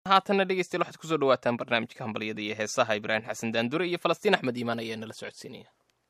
haatanna dhegeystayaal waxaad kusoo dhawaataan barnaamijka hambalyada iyo heesaha ibraahim xasan daandure iyo falastiin axmed iimaan ayaa nala socodsiinaya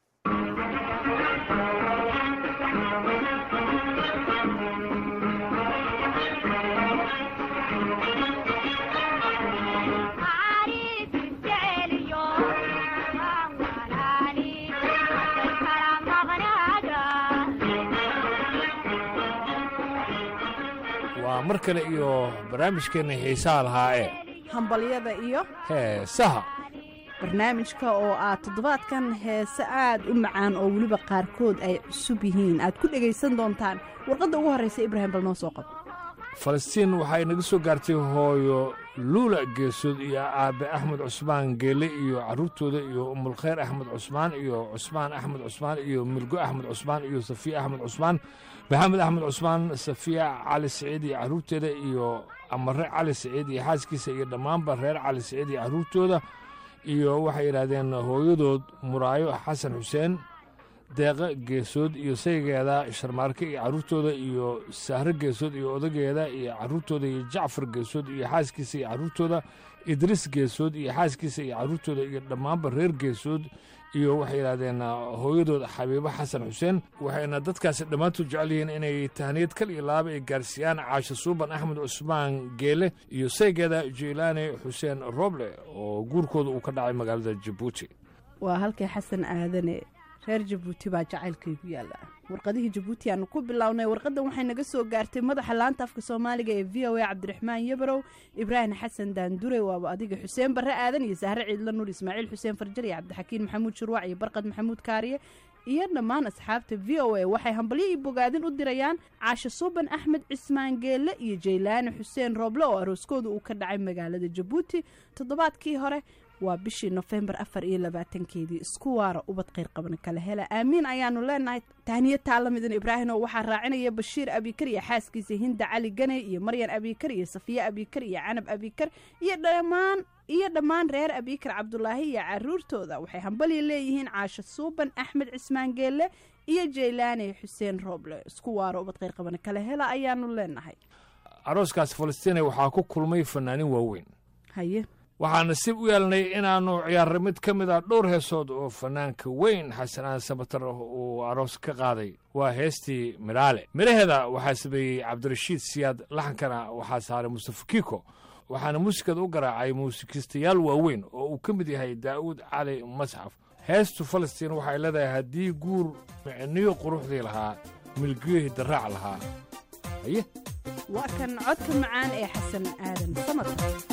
waa mar kale iyo barnaamijkeenna xiisaha lahaa ee hambalyada iyo heesaha barnaamijka oo aad toddobaadkan heese aad u macaan oo weliba qaarkood ay cusub yihiin aad ku dhegaysan doontaan warqadda ugu horraysa ibraahim bal noo soo qabo falastiin waxay naga soo gaartay hooyo luula geesood iyo aabbe axmed cusmaan geele iyo carruurtooda iyo umulkhayr axmed cusmaan iyo cusmaan axmed cusmaan iyo milgo axmed cusmaan iyo safiya axmed cusmaan maxamed axmed cusmaan safiya cali siciid iyo carruurteeda iyo amare cali siciid iyo xaaskiisa iyo dhammaanba reer cali siciid iyo carruurtooda iyo waxay yidhaahdeen hooyadood muraayo xasan xuseen deeqa geesood iyo saygeeda sharmaarke iyo carruurtooda iyo sahre geesood iyo odageeda iyo carruurtooda iyo jacfar geesood iyo xaaskiisa iyo carruurtooda idriis geesood iyo xaaskiisa iyo carruurtooda iyo dhammaanba reer geesood iyo waxay yidhahdeen hooyadood xabiibo xasan xuseen waxayna dadkaasi dhammaantood jecel yihiin inay tahniyad kal iyo laaba ay gaarsiiyaan caasho suuban axmed cusmaan geele iyo saygeeda jeylaane xuseen roble oo guurkooda uu ka dhacay magaalada jabuuti waa halkay xasan aadane reer jabuuti baa jacaylkaygu yaalla warqadihii jabuuti aanu ku bilownay warqaddan waxay naga soo gaartay madaxa laanta afka soomaaliga ee v o a cabdiraxmaan yabarow ibraahim xasan daandure waaba adiga xuseen barre aadan iyo sahre ciidla nuur ismaaciil xuseen farjar iyo cabdixakiin maxamuud shurwac iyo barqad maxamuud kaariye iyo dhammaan asxaabta v o a waxay hambalyo iyo bogaadin u dirayaan caasho suuban axmed cismaan geelle iyo jaylaane xuseen rooble oo arooskooda uu ka dhacay magaalada jabuuti toddobaadkii hore waa bishii nofembar afar iyo labaatankeedii isku waara ubad kheyr qaban kala hela aamiin ayaanu leenahay tahniyad taalamidan ibraahim oo waxaa raacinaya bashiir abikar iyo xaaskiisa hinda cali ganey iyo maryan abikar iyo safiye abikar iyo canab abikar iyo dhammaan iyo dhammaan reer abikar cabdulaahi iyo caruurtooda waxay hambalya leeyihiin caasho suuban axmed cismaan geelle iyo jaylaane xuseen rooble isku waara ubad kheyr qaban kala hela ayaanu leenahay arooskaas falastiina waxaa ku kulmay fanaanin waaweyn haye waxaan nasiib u yeelnay inaannu ciyaarray mid ka mid a dhowr heesood oo fanaanka weyn xasanaan sabatar uu aroos ka qaaday waa heestii midhaale midhaheeda waxaa sameeyey cabdirashiid siyaad laxankana waxaa saaray mustafa kiiko waxaana muusikada u garaacay muusikistayaal waaweyn oo uu ka mid yahay daa'uud cali masxaf heestu falastiin waxay leedahay haddii guur micniyo quruxdii lahaa milgiyohii daraac lahaa haye waa kan codka macaan ee xasan aadan samad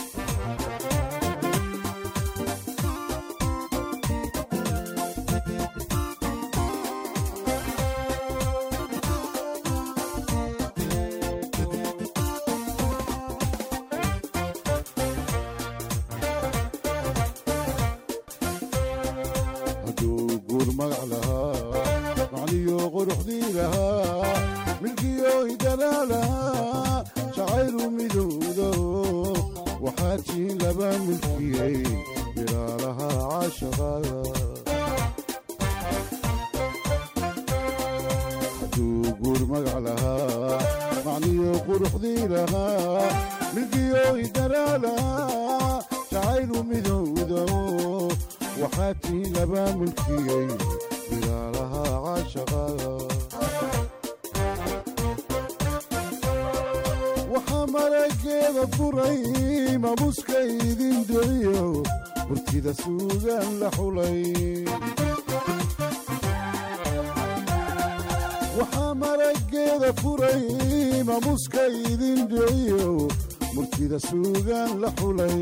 waxaa marageeda furay mamuska idin dhiciyo murtida suugaan la xulay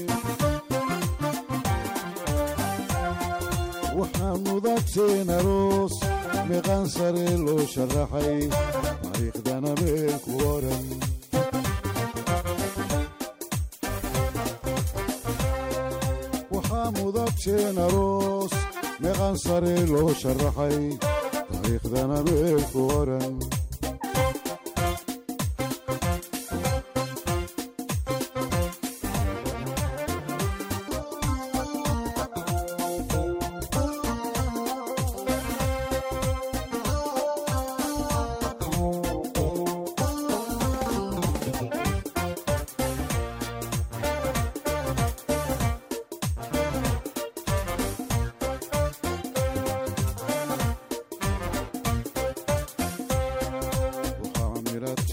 waxaa mudagteen aroos meeqaan sare loo sharaxay taariikhdana meel ku oran waxaa mudagteen aroos meeqaan sare loo sharaxay taariikhdana meel ku oran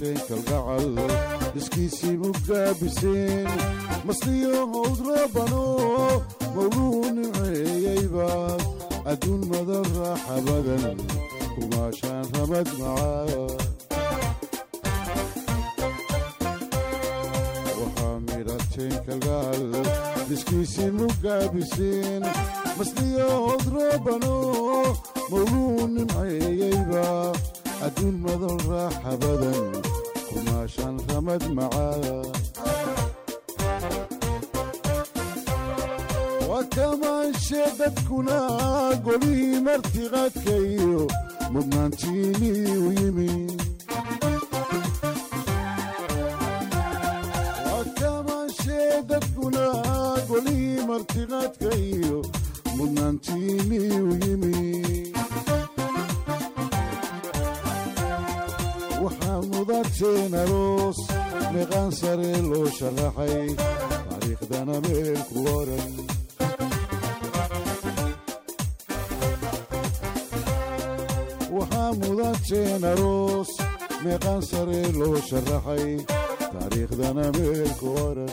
midhateen kalgacal iskiisii mugaabiseen masliyo hawd rabano mawluu nimceeyeyba adduun madan raaxa badan kumaashaan ramad macaa waxaa midhateen kalgacal iskiisii mugaabiseen masliyo hawd rabano mawluu nimceeyeyba adduun madan raaxa badan kumaashaan ramad macaa waa kamaanshe dadkuna golihii martiqaadkayo mudnaantiinii u yimi waa kamaanshe dadkuna golihii martiqaadkayo mudnaantiinii u yimi waxaa mudateen aroos meeqaan sare loo sharaxay taariikhdana meel ku oran waxaa mudateen aroos meeqaan sare loo sharaxay taariikhdana meel ku oran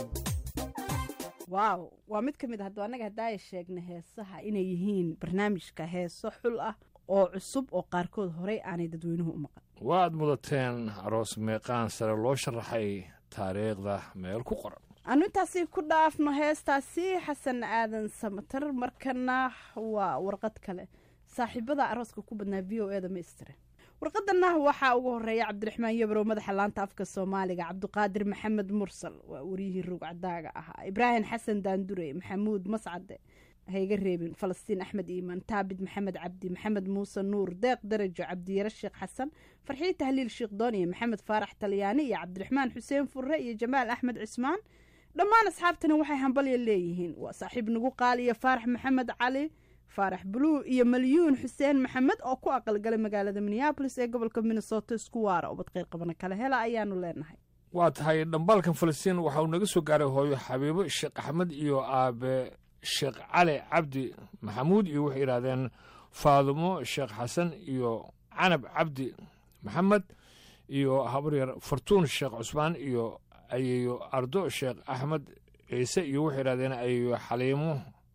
waaw waa mid ka mid a hadduu annaga haddaaya sheegna heesaha inay yihiin barnaamijka heeso xul ah oo cusub oo qaarkood horey aanay dadweynuhu u maqan waad mudateen aroos meeqaan sare loo sharaxay taariikhda meel ku qoran anu intaasi ku dhaafno heestaasi xasan aadan samatar markana waa warqad kale saaxiibada arooska ku badnaa v o eda maistire warqadana waxaa ugu horeeya cabdiraxmaan yabrow madaxa laanta afka soomaaliga cabdiqaadir maxamed mursal waa wariyihii rugcadaaga ahaa ibraahim xasan daandure maxamuud mascade hayga reebin falastiin axmed iimaan taabid maxamed cabdi maxamed muuse nuur deeq darajo cabdiyare sheekh xasan farxii tahliil sheekh dooniye maxamed faarax talyaani iyo cabdiraxmaan xuseen furre iyo jamaal axmed cismaan dhammaan asxaabtani waxay hambalya leeyihiin waa saaxiib nagu qaaliya faarax maxamed cali faarax buluu iyo malyuun xuseen maxamed oo ku aqalgalay magaalada minneabolis ee gobolka minnesota isku waara ubad qeyr qabana kale hela ayaanu leenahay waa tahay dhambaalkan falastiin waxa uu naga soo gaaray hooyo xabiibo sheekh axmed iyo aabe sheekh cali cabdi maxamuud iyo waxay yidhahdeen faadumo sheekh xasan iyo canab cabdi maxamed iyo habaryar fartuun sheekh cusmaan iyo ayeeyo ardo sheekh axmed ciise iyo waxay yidhahdeen ayeeyo xaliimo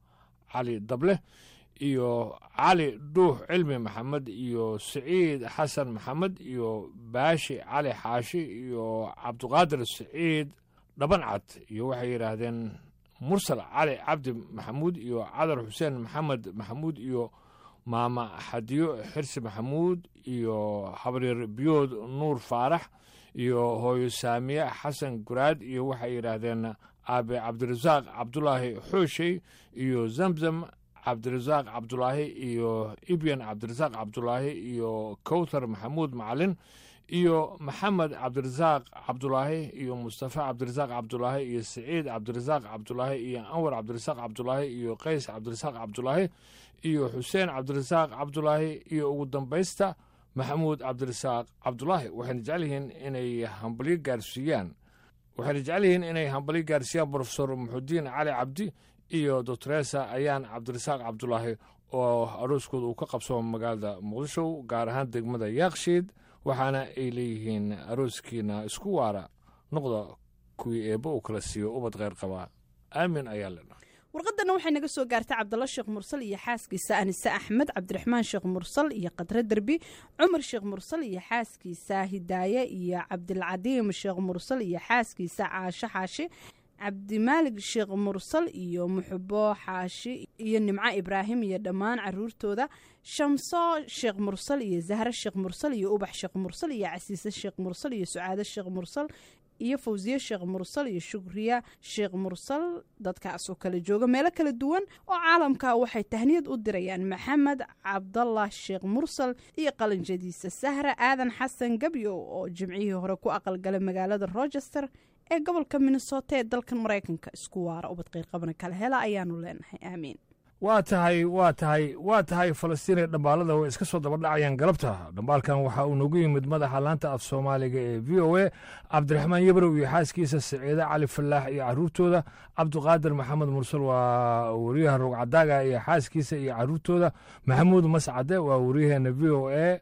cali dable iyo cali dhuux cilmi maxamed iyo siciid xasan maxamed iyo baashi cali xaashi iyo cabdiqaadir siciid dhabancad iyo waxay yidhaahdeen mursal cali cabdi maxamuud iyo cadar xuseen maxamed maxamuud iyo maama xadiyo xirsi maxamuud iyo habaryar biyood nuur faarax iyo hooyo saamiye xasan guraad iyo waxay yidhaahdeen aabe cabdirasaaq cabdulaahi xooshey iyo zamzam cabdirasaaq cabdulaahi iyo ibyan cabdirasaaq cabdulaahi iyo kowthar maxamuud macalin iyo maxamed cabdirasaaq cabdulaahi iyo mustafa cabdirasaaq cabdulaahi iyo siciid cabdirasaaq cabdulaahi iyo anwar cabdirasaaq cabdulaahi iyo qays cabdirasaaq cabdulaahi iyo xuseen cabdirasaaq cabdulaahi iyo ugu dambaysta maxamuud cabdirasaaq cabdulaahi waxayna jecel yihiin inay hambalyo gaarsiiyaan waxayna jecel yihiin inay hambalyo gaarsiiyaan brofesor muxudiin cali cabdi iyo doctoresa ayaan cabdirasaaq cabdulaahi oo arooskooda uu ka qabsamo magaalada muqdisho gaar ahaan degmada yaakshiid waxaana ay leeyihiin arooskiina isku waara noqda kuwii eebba uu kala siiyo ubad kheyr qabaa aamin ayaa lena warqadana waxay naga soo gaartay cabdalla sheekh mursal iyo xaaskiisa anise axmed cabdiraxmaan sheekh mursal iyo qadre derbi cumar sheekh mursal iyo xaaskiisa hidaaye iyo cabdilcadiim sheekh mursal iyo xaaskiisa caasho xaashi cabdimaalig sheekh mursal iyo muxubo xaashi iyo nimco ibraahim iyo dhammaan caruurtooda shamso sheekh mursal iyo zahre sheekh mursal iyo ubax sheekh mursal iyo casiise sheekh mursal iyo sucaado sheekh mursal iyo fawsiye sheekh mursal iyo shukriya sheekh mursal dadkaasoo kala jooga meelo kala duwan oo caalamka waxay tahniyad u dirayaan maxamed cabdallah sheekh mursal iyo qalanjadiisa sahra aadan xasan gabyo oo jimcihii hore ku aqalgalay magaalada rochester ee gobolka minnesota ee dalkan maraykanka isku waara ubad qeyrqabana kala hela ayaanu leenahay aamiin waa tahay waa tahay waa tahay falastiin ee dhambaalada way iska soo dabadhacayaan galabta dhambaalkan waxaa uu nagu yimid madaxa laanta af soomaaliga ee v o a cabdiraxmaan yabrow iyo xaaskiisa saciide cali falaax iyo caruurtooda cabdiqaadir maxamed mursal waa wariyaha rogcadaaga iyo xaaskiisa iyo caruurtooda maxamuud mascade waa wariyaheena v o a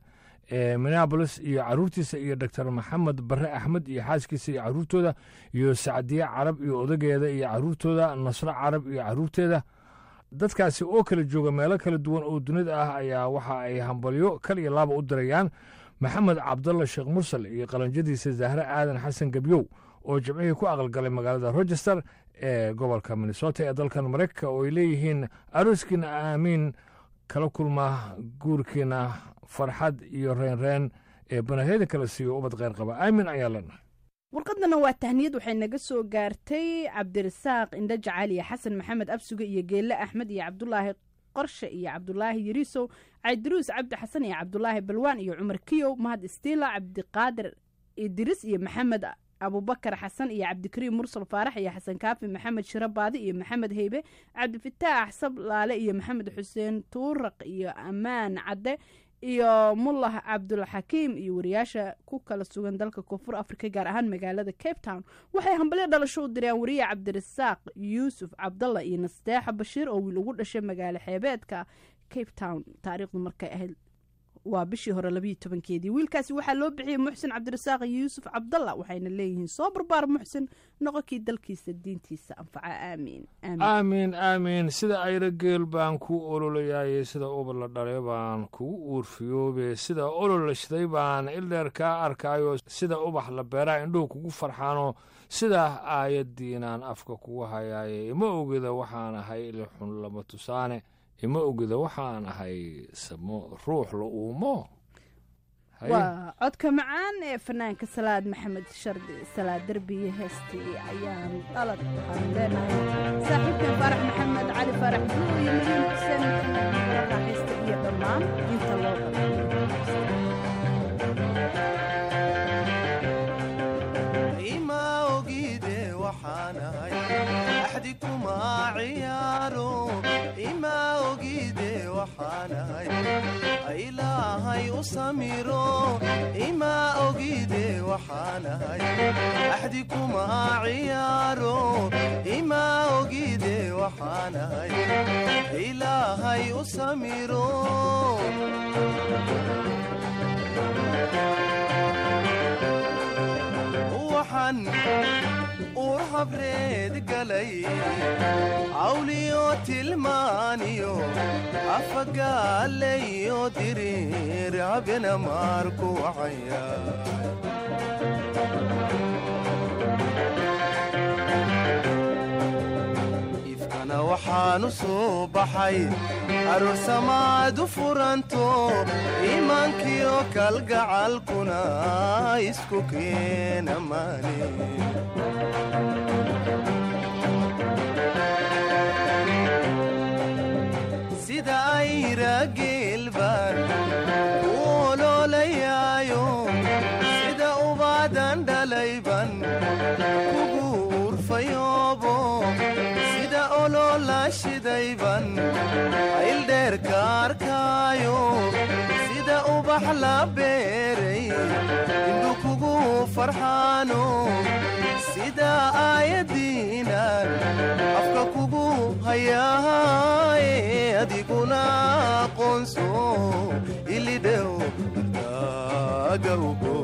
ee minneabolis iyo caruurtiisa iyo doctor maxamed barre axmed iyo xaaskiisa iyo caruurtooda iyo sacdiye carab iyo odageeda iyo caruurtooda nasro carab iyo caruurteeda dadkaasi oo kala jooga meelo kala duwan oo dunida ah ayaa waxa ay hambalyo kal iyo laaba u dirayaan maxamed cabdalla sheekh mursal iyo qalanjadiisa zahre aadan xasan gebyow oo jimcihii ku aqalgalay magaalada rochester ee gobolka minnesota ee dalkan maraykanka oo ay leeyihiin arooskiina aamiin kala kulma guurkiina farxad iyo reenreen ee banahyada kala siiyo ubad kheyr qaba aamin ayaa leenahay warqadana waa tahniyad waxay naga soo gaartay cabdirasaaq indho jacaal iyo xasan maxamed absuge iyo geelle axmed iyo cabdulaahi qorshe iyo cabdulaahi yariisow caydiruus cabdi xasan iyo cabdulaahi balwaan iyo cumar kiyow mahad istiila cabdiqaadir idris iyo maxamed abubakar xasan iyo cabdikariim mursal faarax iyo xasan kaafi maxamed shiro baadi iyo maxamed heybe cabdifataax sablaale iyo maxamed xuseen tuuraq iyo ammaan cadde iyo mullah cabdulxakiim iyo wariyaasha ku kala sugan dalka koonfur afrika gaar ahaan magaalada cape town waxay hambalyo dhalasho u direen wariye cabdirasaaq yuusuf cabdalla iyo nasteexa bashiir oo wiil ugu dhashay magaalo xeebeedka cape town taariikhdu markay ahayd waa bishii hore labayo tobankeedii wiilkaasi waxaa loo bixiyey muxsin cabdirasaaq yuusuf cabdalla waxayna leeyihiin soo barbaar muxsin noqonkii dalkiisa diintiisa anfaca aamiin aamiin aamiin sida ayra geel baan kuu ololayaayey sida ubad la dhalay baan kugu uurfiyoobe sida olol la shiday baan ildheer kaa arkaayo sida ubax la beeraa indhuhu kugu farxaano sidaa aayaddiinaan afka kugu hayaaye ima ogeda waxaan ahay ilixun lama tusaane ima ogeda waxaan ahay samo ruux la uumo waa codka macaan ee fanaanka salaad maxamed shardi salaad derbiye heestii ayaan dhalad waxaanu leenahay saaxiibkan faarax maxamed cali faarax buu iyo mariin xuseen raaxaysta iyo dhammaan inta loo ima ogide waxaanahay axdi kuma ciyaaro ima ogide waxaanahay ilaahay u samiro ima ogide waxaanahay axdi kuma ciyaaro ima ogide waxaanahay ilaahay u samiro waxaan uur habreed galay cawliyo tilmaaniyo afagaalayo diriir habena maarku wacaya ifkana waxaanu soo baxay aroosamaad u furanto iimaankiyo kalgacalkuna isku keena maani sida ayra geelbaan u ololayaayo sida ubaadan dhalayban kugu urfayoobo sida olola shidayban ayldheerka arkaayo sida ubax la beeray indhu kugu farxaano sida aayadiinan afka kugu hayaaye adiguna aqoonso ilidhew agawgo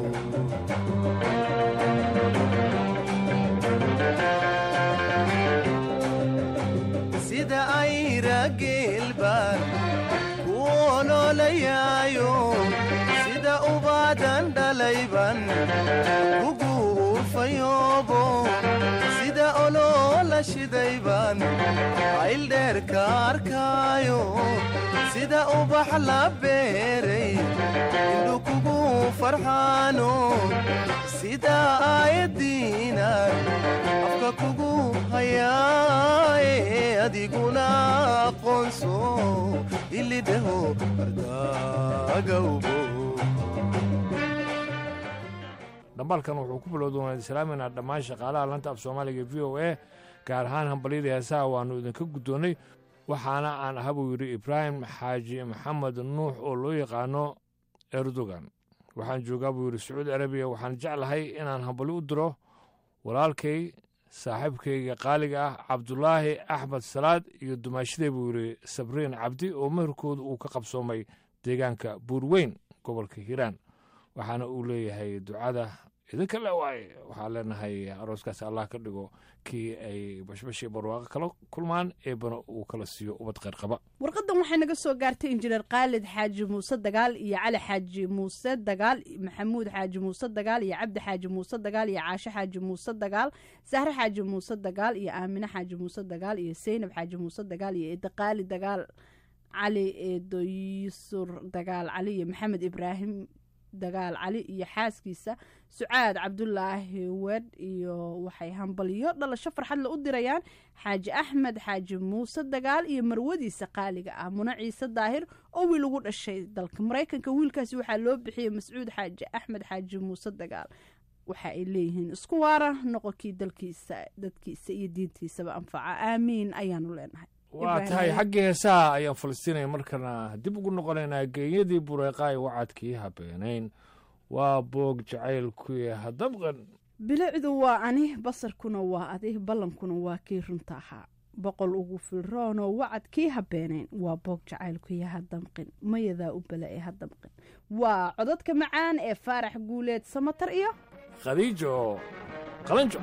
sida ayra geelbaan ku ololayaayo sida ubaadan dhalayban kugu urfayoobo sida oloola shidayban ayldheerka arkaayo sida ubax la beeray indhu kugu farxaano sida aayadiinan afka kugu hayaaye adiguna aqoonso ilidhaho ardagawbo dhambaalkan wuxuu ku bilowda waan islaaminaa dhammaan shaqaalaha lanta af soomaaliga v o a gaar ahaan hambalyada heesaha waannu idinka guddoonnay waxaana aan aha buu yidhi ibraahim xaaji maxamed nuux oo loo yaqaano erdogan waxaan joogaa buu yidhi sacuudi arabiya waxaan jeclahay inaan hambalyo u diro walaalkay saaxiibkayga qaaliga ah cabdulaahi axmed salaad iyo dumaashiday buu yidhi sabriin cabdi oo meherkooda uu ka qabsoomay deegaanka buurweyn gobolka hiiraan waxaana uu leeyahay ducada idinka le waaye waxaan leenahay arooskaasi allah ka dhigo kii ay bashbash iyo barwaaqo kala kulmaan eebana uu kala siiyo ubad kheyr qaba warqadan waxay naga soo gaartay injineer khaalid xaaji muuse dagaal iyo cali xaaji muuse dagaal maxamuud xaaji muuse dagaal iyo cabdi xaaji muuse dagaal iyo caasho xaaji muuse dagaal sahre xaaji muuse dagaal iyo aamine xaaji muuse dagaal iyo seynab xaaji muuse dagaal iyo eedaqaali dagaal cali eedoysur dagaal cali iyo maxamed ibraahim dagaal cali iyo xaaskiisa sucaad cabdulaahi wedh iyo waxay hambaliyo dhalasho farxadle u dirayaan xaaji axmed xaaji muuse dagaal iyo marwadiisa qaaliga ah muna ciise daahir oo wiil ugu dhashay dalka maraykanka wiilkaasi waxaa loo bixiyey mascuud xaaji axmed xaaji muuse dagaal waxa ay leeyihiin isku waara noqonkii dalkiisa dadkiisa iyo diintiisaba anfaca aamiin ayaanu leenahay waa tahay xaggii heesaha ayaan falastiinaya markana dib ugu noqonaynaa geeyadii bureeqaay wacadkii habeenayn waa boog jacaylkuy hadabqan bilicdu waa ani basarkuna waa adi ballankuna waa kii runta ahaa boqol ugu filroonoo wacad kii habeenayn waa boog jacaylkuya hadamqin mayadaa u bala ee hadamqin waa codadka macaan ee faarax guuleed samatar iyo khadiijo qalanjo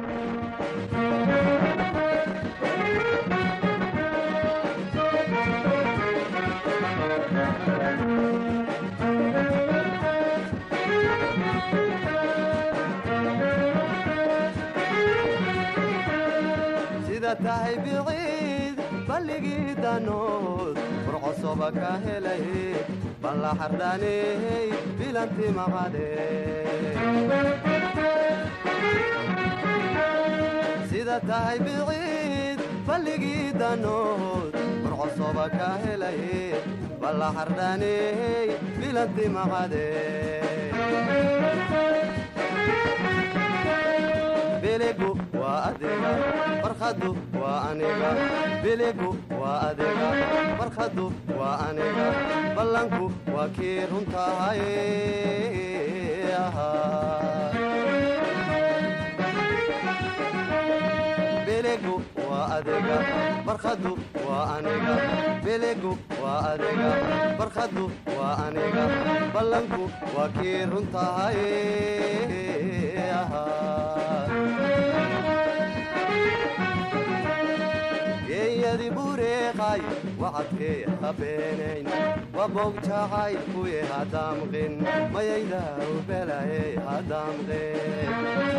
sida tahay biciid balligii danood furcosoba ka helay balla xardhaaney bilanti maqade sida tahay biciid balligii danood furcosoba ka helay balla xardhaaney bilanti maqade biligu waa adiga farkhadu waa aniga biligu waa adiga farkhadu waa aniga ballanku waa kii runtahay biligu waa adiga farkhadu waa aniga biligu waa adiga farkhadu waa aniga ballanku waa kii runtahay geeyadi bureeqay wacadkee habeenayn waboog jacaylkuye hadamqin mayaydaa u belaye hadamqin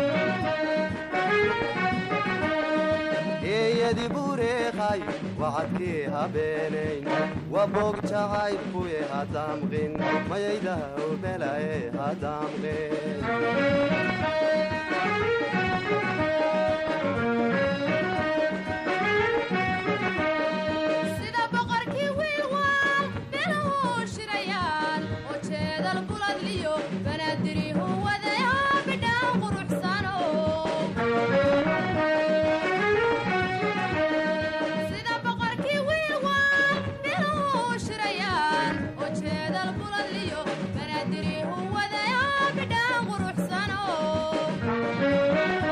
geeyadi bureeqay wacadkee habeenayn waboog jacaylkuye hadamqin mayaydaa u belaye hadamqin sida boqorkii wiilwaal biluhu shirayaan oo jeedal buladliyo banaadirihu wadaya bidhaan quruxsano sida boqorkii wiilwaal biluhu shirayaan oo jeedal buladliyo banaadirihu wadaya bidhaan quruxsano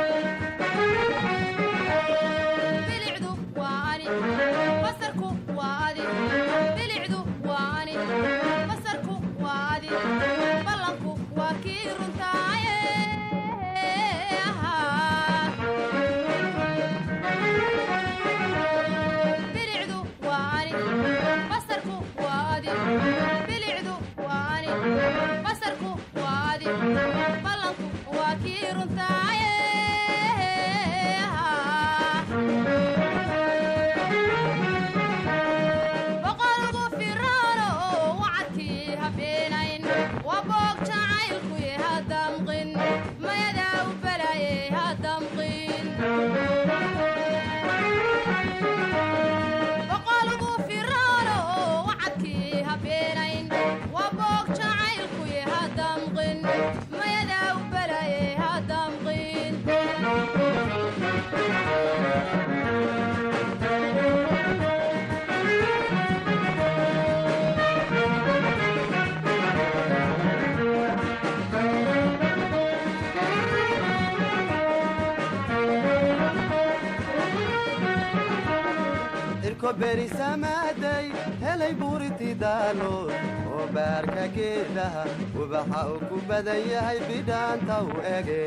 irko berisamaaday helay buuriti daalood oo baarka geedaha ubaxa uu ku badan yahay bidhaanta u ege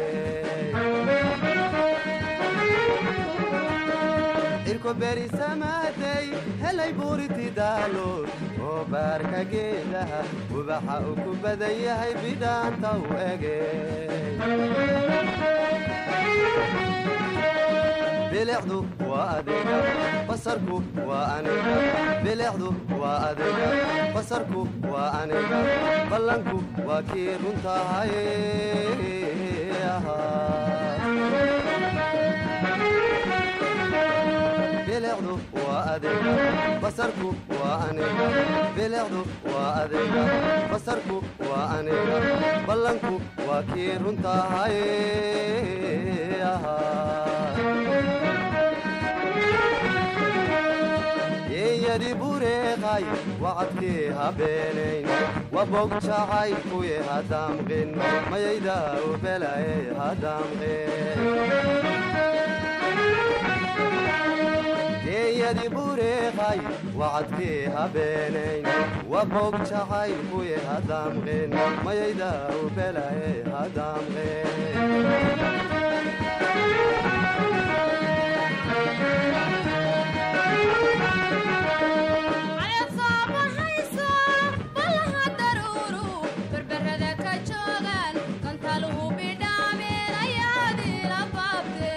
irko berisamaaday helay buuriti daalood oo baarka geedaha ubaxa uu ku badan yahay bidhaanta u ege bilicdu waa adiga basarku waa aniga bilicdu waa adiga basarku waa aniga ballanku waa kii runtahay bilicdu waa adiga basarku waa aniga bilicdu waa adiga basarku waa aniga ballanku waa kii runtahay yeeyadi bureeqay wacadkii habeenayn wabog jacaylkuye hadamqin mayayda u belaye hadamqin geeyadi bureeqay wacadkii habeenayn wabog jacaylkuye hadamqin mayayda u belaye caleed soo baxayso ballaha daruuru berberada ka joogaan kantaluhu bidhaameen ayaadiila baabte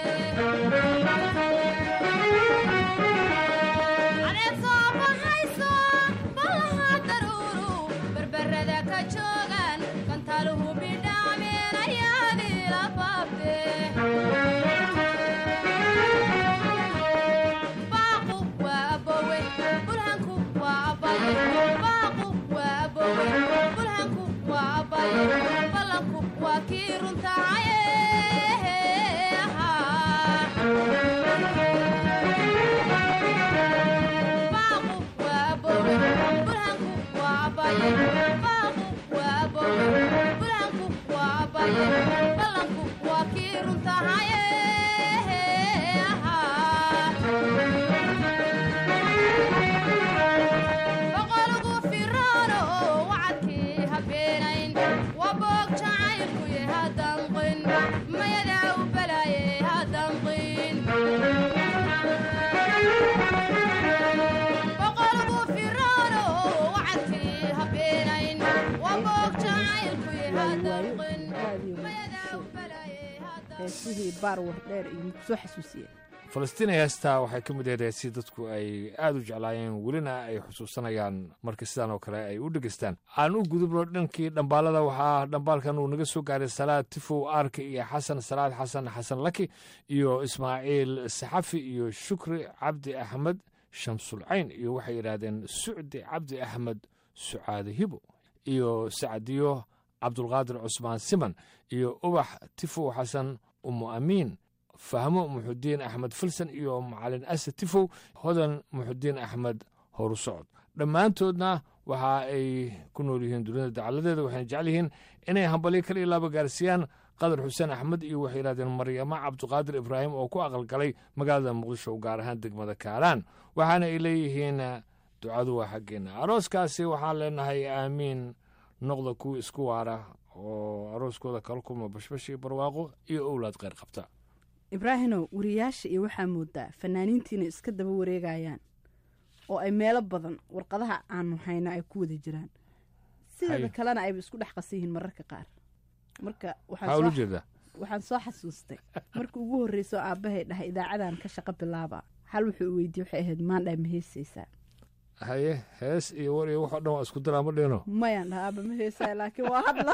caleed soo baxayso ballaha daruuru berberada ka joogaan kantaluhu bidhaameen ayaadiila baabte baaqu waa abowe bulhanku waa abaye baaqu waa abowe bulhanku waa abaye ballanku waa kii runtahaye baaqu waa abowe bulhanku waa abaye baaqu waa abowe bulhanku waa abaye ballanku waa kii runtahaye boqolgu firaano wacadkii habeenayn waa boog jacaylkuye hadanqin mayadaa u balaaye hadanqin boqolgu firaano wacadkii habeenayn waa boog jacaylkuye hadanqin mayadaa u balaaye hadanqin heesihii baarwar dheer iyo muku soo xasuusiyeen falastiin heestaa waxay ka mid ahayd heesii dadku ay aad u jeclaayeen welina ay xusuusanayaan marka sidaan oo kale ay u dhegeystaan aan u gudubno dhankii dhambaalada waxaa dhambaalkan uu naga soo gaaray salaad tifow aarka iyo xasan salaad xasan xasan laki iyo ismaaciil saxafi iyo shukri cabdi axmed shamsulcayn iyo waxay yidhaahdeen sucdi cabdi axmed sucaade hibo iyo sacdiyo cabdulqaadir cusmaan siman iyo ubax tifow xasan umu amiin fahmo muxudiin axmed filsan iyo macalin ase tifow hodan muxudiin axmed horu socod dhammaantoodna waxa ay ku nool yihiin dunida dacaladeeda waxayna jecel yihiin inay hambalyo kal iyo laaba gaarsiiyaan qadar xuseen axmed iyo waxay yidhahdeen maryamo cabdiqaadir ibraahim oo ku aqalgalay magaalada muqdisho gaar ahaan degmada kaalaan waxaana ay leeyihiin ducadu waa xaggeena arooskaasi waxaan leenahay aamiin noqda kuwa isku waara oo arooskooda kala kulma bashbash iyo barwaaqo iyo owlaad kheyr qabta ibraahinow wariyaasha iyo waxaa moodaa fanaaniintiina iska daba wareegayaan oo ay meelo badan warqadaha aanu hayna ay ku wada jiraan sideeda Haye. kalena ayba isku dhex qasan yihiin mararka qaar marka waxaan maxaa ula soo- jeedaa waxaan soo xasuustay marka ugu horreyso aabbahay dhahay idaacadan ka shaqo bilaaba hal wuxuu weydiye waxay ahayd maandhay ma heesaysaa haye hees iyo war iyo waxoo dhan waa isku daraa ma dhino mayaan dhaha aaba ma heesaya laakiin waa hadla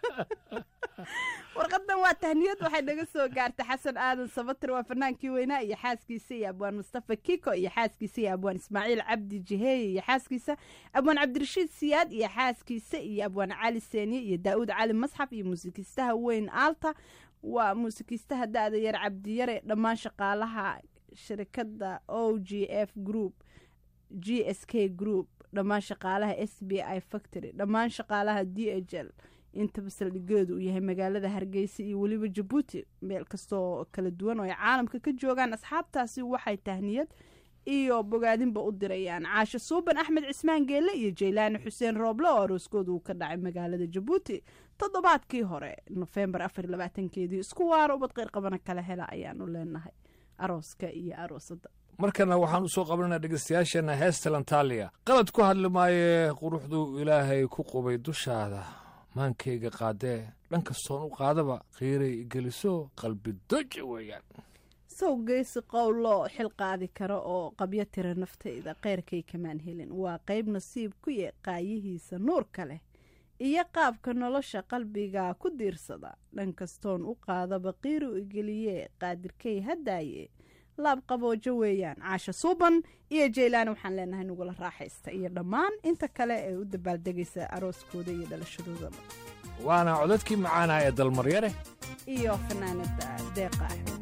warqadan waa tahniyad waxay naga soo gaartay xasan aadan sabatir waa fanaankii weynaa iyo xaaskiisa iyo abwaan mustafa kiko iyo xaaskiisa iyo abwaan ismaaciil cabdi jiheeye iyo xaaskiisa abwaan cabdirashiid siyaad iyo xaaskiisa iyo abwaan cali seeniye iyo daa'uud cali masxaf iyo muusikiistaha weyn aalta waa muusikiistaha da-da yar cabdiyare dhammaan shaqaalaha shirkadda o g f group g s k group dhammaan shaqaalaha s b i factory dhammaan shaqaalaha d h l intaba saldhigeedu uu yahay magaalada hargeysa iyo weliba jabuuti meel kastoo kala duwan oo ay caalamka ka joogaan asxaabtaasi waxay tahniyad iyo bogaadinba u dirayaan caasho suuban axmed cismaan geelle iyo jaylaani xuseen rooble oo arooskooda uu ka dhacay magaalada jabuuti toddobaadkii hore nofembar afar iyo labaatankeedii isku waaro ubad qeyr qabana kala hela ayaanu leenahay arooska iyo aroosadda markana waxaan u soo qabananaa dhegeystayaasheenna heesta lantaaliya qalad ku hadli maayee quruxduu ilaahay ku qubay dushaada maankayga qaadee dhan kastoon u qaadaba qiiray geliso qalbi doja weeyaan sow geysi qowlo xil qaadi kara oo qabyo tira naftayda keyrkay kamaan helin waa qayb nasiib ku ye qaayihiisa nuurka leh iyo qaabka nolosha qalbiga ku diirsada dhan kastoon u qaadaba qiiru igeliye qaadirkay haddaaye laab qaboojo weeyaan caasha suuban iyo jaylaani waxaan leenahay nugula raaxaysta iyo dhammaan inta kale ee u dabaaldegaysa arooskooda iyo dhalashadoodaba waana codadkii macaanaha ee dalmaryare iyo fanaanada deeqa axmed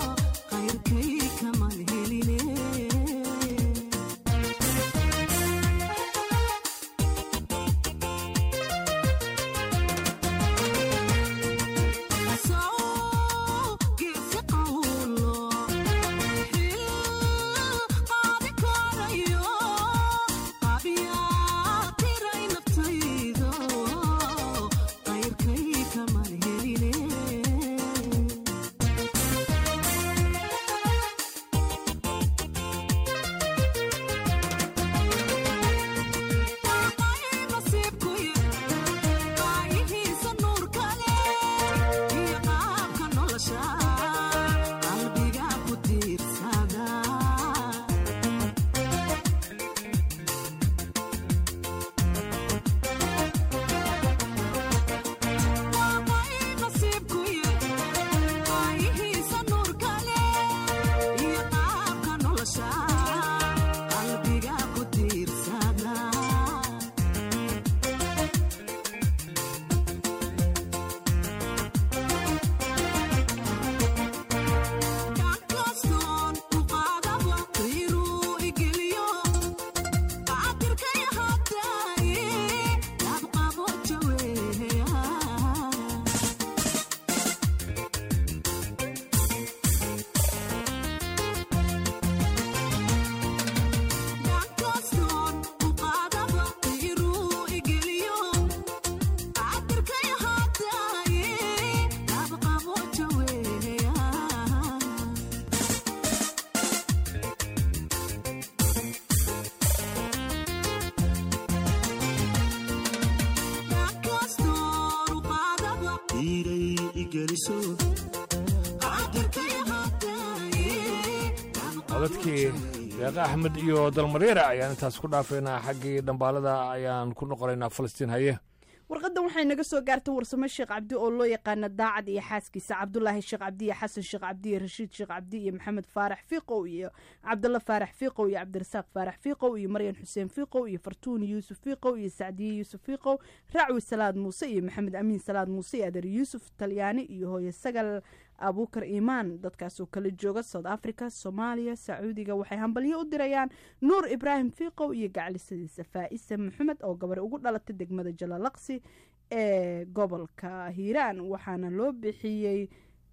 Thank codadkii deeqa axmed iyo dalmareera ayaan intaas ku dhaafaynaa xaggii dhambaalada ayaan ku noqonaynaa falastiin haye warqadan waxay naga soo gaartay warsamo sheekh cabdi oo loo yaqaana daacad iyo xaaskiisa cabdulaahi sheekh cabdi iyo xasan sheekh cabdi iyo rashiid sheekh cabdi iyo maxamed faarax fiiqow iyo cabdalla faarax fiiqow iyo cabdirasaaq faarax fiiqow iyo maryan xuseen fiiqow iyo fartuun yuusuf fiiqow iyo sacdiye yuusuf fiiqow racwi salaad muuse iyo maxamed amiin salaad muuse iyo adeer yuusuf talyaani iyo hooye sagal abuukar iimaan dadkaasoo kala jooga south africa soomaaliya sacuudiga waxay hambalyo u dirayaan nuur ibraahim fiiqow iyo gaclisadiisa faa'isa maxamed oo gabar ugu dhalatay degmada jalalaqsi ee gobolka hiiraan waxaana loo bixiyey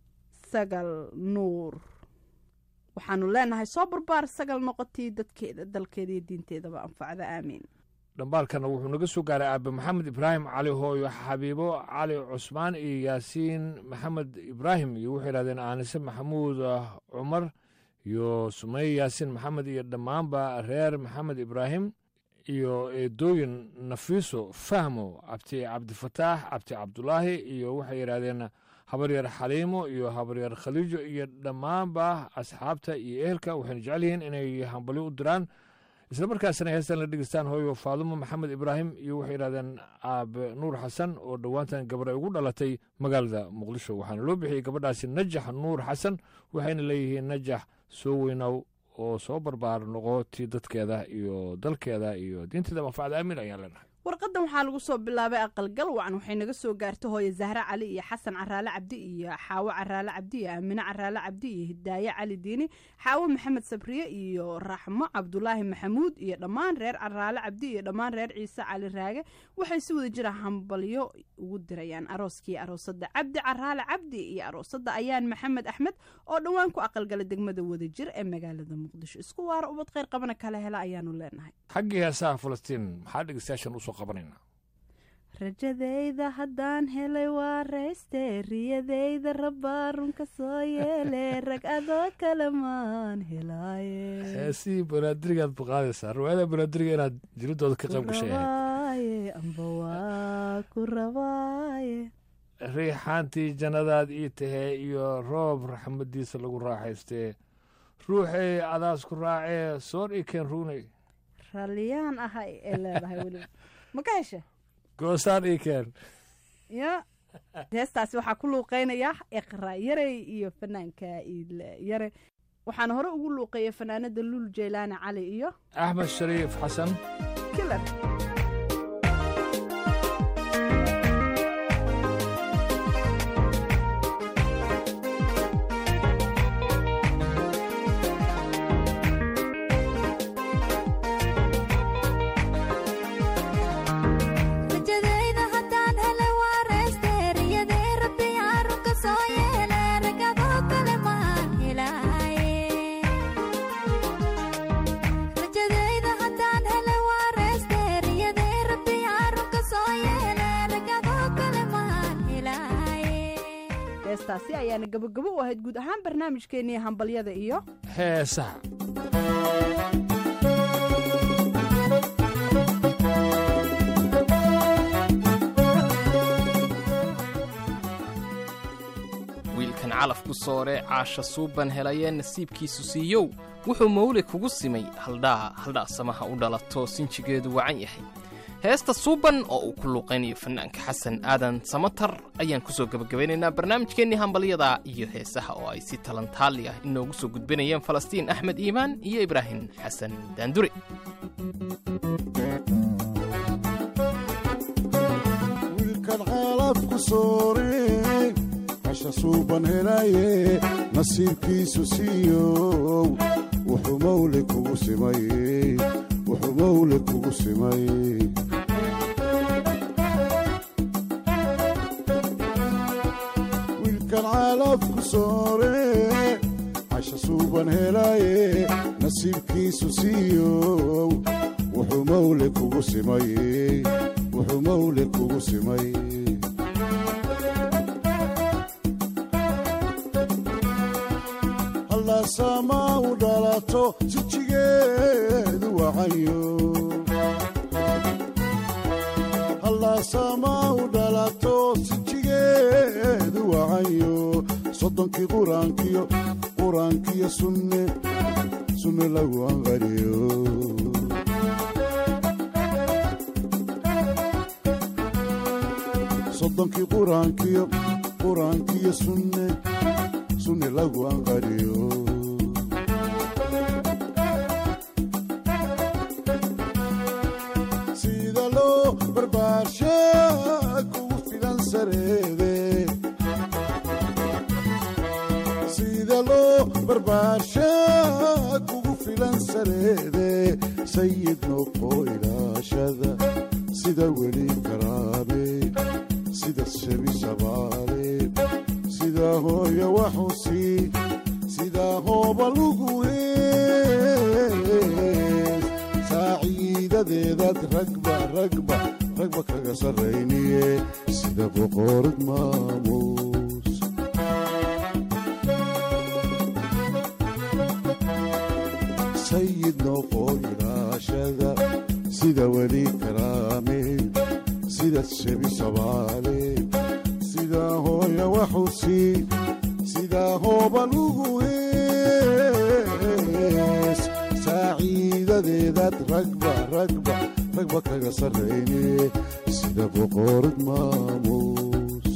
sagal nuur waxaanu leenahay soo barbaar sagal noqotii dadkeeda dalkeeda iyo diinteedaba anfacda aamiin dhambaalkana wuxuu naga soo gaaray aabe maxamed ibraahim cali hooyo xabiibo cali cusmaan iyo yaasiin maxamed ibraahim iyo wuxuu yidhahdeen aanise maxamuud cumar iyo sumeye yaasiin maxamed iyo dhammaanba reer maxamed ibraahim iyo eedooyin nafiiso fahmo cabdi cabdifataax cabdi cabdulaahi iyo waxay yidhahdeen habaryar xaliimo iyo habaryar khaliijo iyo dhammaanba asxaabta iyo ehelka waxayna jecel yihiin inay hambalyo u diraan isla markaasna heestan la dhegeystaan hooyo faadumo maxamed ibraahim iyo waxay yidhahdeen aabe nuur xasan oo dhowaantan gabar ay ugu dhalatay magaalada muqdisho waxaana loo bixiyey gabadhaasi najax nuur xasan waxayna leeyihiin najax soo weynow oo soo barbaar noqo tii dadkeeda iyo dalkeeda iyo diinteeda manfacda aamin ayaan leenahay warqadan waxaa lagu soo bilaabay aqalgal wacan waxay naga soo gaartay hooye zahre cali iyo xasan caraale cabdi iyo xaawo caraale cabdi iyo aamine caraale cabdi iyo hidaaye cali diini xaawo maxamed sabriye iyo raxmo cabdulaahi maxamuud iyo dhammaan reer caraale cabdi iyo dhammaan reer ciise cali raage waxay si wada jira hambalyo ugu dirayaan arooskii aroosada cabdi caraale cabdi iyo aroosada ayaan maxamed axmed oo dhowaan ku aqalgala degmada wadajir ee magaalada muqdisho isku waara ubad kheyr qabana kala hela ayaanu leenahay xaggii heesaha falastiin maxaa dhegeystayaashan usoo qabanayna rajadayda haddaan helay waa rayste riyadayda rabbaa runka soo yeele rag adoo kale maan helaaye heesihii banaadirigaad baqaadaysaa riwaayada banaadiriga inaad jiridooda ka qayb gashay ahayd rabaaye amba waa ku rabaaye riixaantii jannadaad ii tahee iyo roob raxmadiisa lagu raaxaystee ruuxay adaas ku raacee soor ii keen ruunay ralliyaan ahay ee leedahay weliba ma ka hesha goosaan ii keen ya heestaasi waxaa ku luuqeynaya iqra yarey iyo fanaanka iile yare waxaana hore ugu luuqeeya fanaanada luul jeylaani cali iyo axmed shariif xasan kilar rajadayda haddaan helay waa rayste riyadee rabbi arunka soo yeele ragadoo kale maan helaaye rajadayda haddaan helay waa rayste riyadee rabbi arunka soo yeele ragadoo kale maan helaaye heestaasi ayaana gabogabo u ahayd guud ahaan barnaamijkeennii hambalyada iyo heesaha wiilkan calaf ku soore caasha suuban helayee nasiibkiisu siiyow wuxuu mawle kugu simay haldhaa haldhaa samaha u dhalato sinjigeedu wacan yahay heesta suuban oo uu ku luuqaynayo fanaanka xasan aadan samatar ayaan ku soo gebagabaynaynaa barnaamijkeennii hambalyada iyo heesaha oo ay si talantaali ah inoogu soo gudbinayeen falastiin axmed iimaan iyo ibraahim xasan daandure wiilkan caalab ku soore hasha suuban helaye nasiibkiisu siiyow wuxuu mawle kugu simay wuxuu mawle kugu simay wiilkan caalab ku soore hasha suuban helaye nasiibkiisu siiyow wuxuu mawle kugu simay wuxuu mawle kugu simay halaasamaa u dhalato sijigeedu wacayo halaasamaa u dhalato sijigeedu wacayo soddonkii quraankiyo quraankiyo sunne sunne lagu anqariyo soddonkii quraankiyo quraankiyo sunne sunne lagu anqariyo sida loo barbaarsha kugu filan sareede sida loo barbaarsha kugu filan sareede sayid noqo ilaashada sida weli karaabe sida shebi shabaale sida hooya waxusi sida hooba lugu hees saaciidadeedaad ragba ragba ragba kaga sarrayniye sida boqorad maamuus sayid noqo ilaashada sida weli karaame sida shebi shabaale sida hooya waxusi sida hooba lugu hees saaciidadeedaad ragba ragba ragba kaga sarrayne sida boqorad maamuus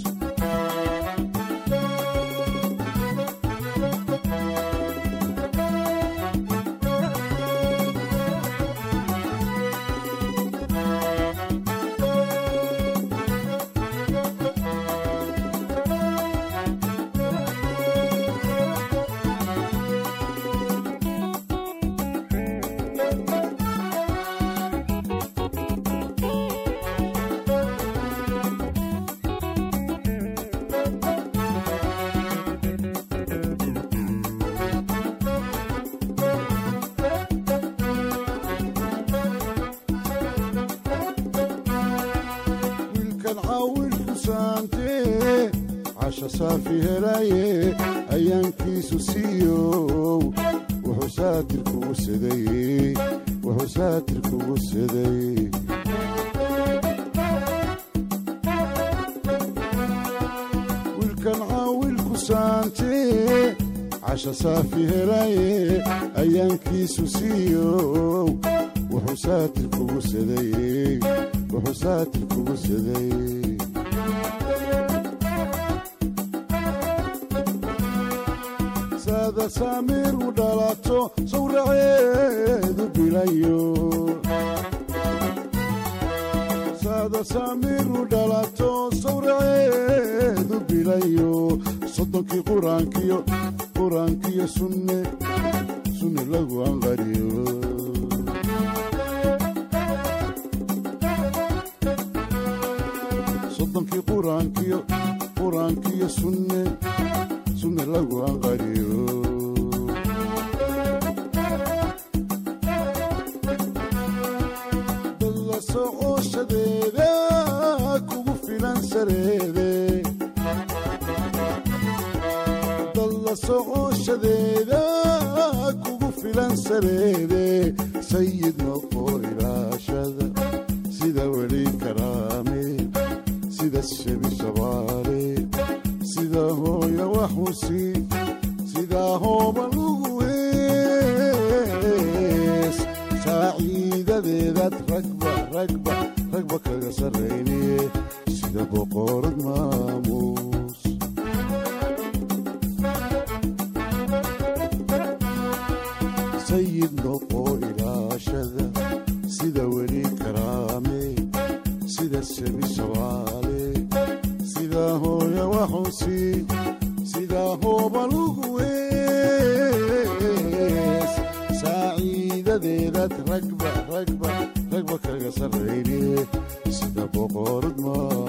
wiilkan caawilku saantee casha saafi helaye ayaankiisu siiyow wuxuu saatir kugu siday wuxuu saatir kugu siday wiilkan caawilku saantee casha saafi helaye ayaankiisu siiyow wuxuu saatir kugu siday wuxuu saatir kugu siday saada saamiir u dhalato sawraceedu bilayo saada saamiir u dhalato sawraceedu bilayo soddonkii quraankiyo quraankiyo sunne sunne lagu anqariyo soddonkii quraankiyo quraankiyo sunne sunne lagu anqariyo dalla socoshadeeda kugu filan sareede dalla socoshadeeda kugu filan sareede sayid noqo ilaashada sida weli karaame sida shebi shabaale sida hooya waxusi sida hooba lugu hees saaciidadeedaad ragba ragba ragba kaga sarrayniye sida boqorad maamuus sayid noqo ilaashada sida weli karaame sida shebi shabaale sida hooya waxusi sida hooba lugu hees saaciidadeedaad ragba ragba ragba kaga sarrayniye sida boqorad maa